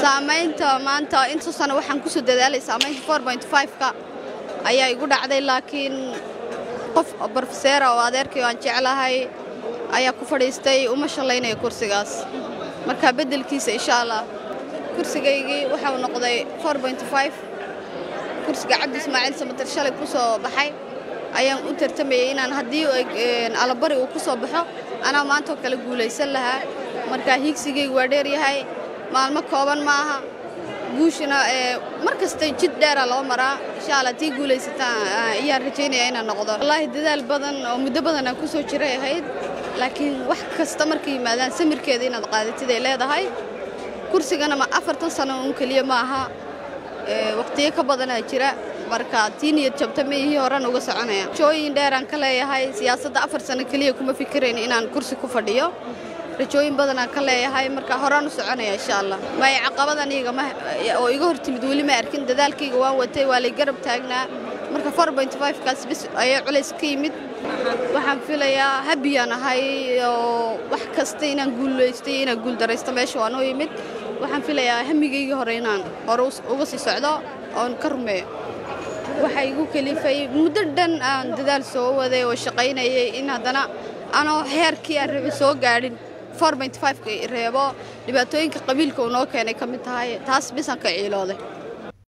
saamaynta maanta inta sano waxaan kusoo dadaalay saamaynta four point five-ka ayaa igu dhacday laakiin qof brofeseera oo adeerkay aan jeclahay ayaa ku fadhiistay uma shallaynaya kursigaas marka beddelkiisa insha allah kursigaygii waxau noqday four point five kursiga cabdi ismaaciil samatar shalay ku soo baxay ayaan u tartamayay inaan haddii alabari uu ku soo baxo anaa maantoo kale guulaysan lahaa marka hiigsigaygu waa dheeryahay maalmo kooban ma aha guushana mar kasta jid dheera loo maraa insha alla tii guulaysataan ayaan rajaynaya inaan noqdo wallaahi dadaal badan oo muddo badan aan ku soo jiray ahayd laakiin wax kasta marka yimaadaan samirkeeda inaad qaadatid ay leedahay kursigana ma afartan sano un keliya ma aha waqtiyo ka badanaa jira marka tii niyad jabta maihii horan uga soconaya rajooyin dheeraan ka leeyahay siyaasadda afar sano keliya kuma fikirayn inaan kursi ku fadhiyo rajooyin badanaan ka leeyahay marka horaan u soconaya insha allah may caqabadan iyaga oo iga hor timid weli ma arkin dadaalkayga waan watay waa lay garab taagnaa marka four point five kaas bis ayaa culays ka yimid waxaan filayaa habiyaan ahay oo wax kasta inaan guulaystay inaan guuldaraysto meesha waan u yimid waxaan filayaa hamigaygii hore inaan hore uga sii socdo oon ka rumeeyo waxaa igu kelifay muddo dhan aan dadaal soo waday oo shaqaynayay in haddana anoo heerkii aan rabay soo gaadhin four point five-ka reebo dhibaatooyinka qabiilka uu noo keenay ka mid tahay taas bisaan ka ciilooday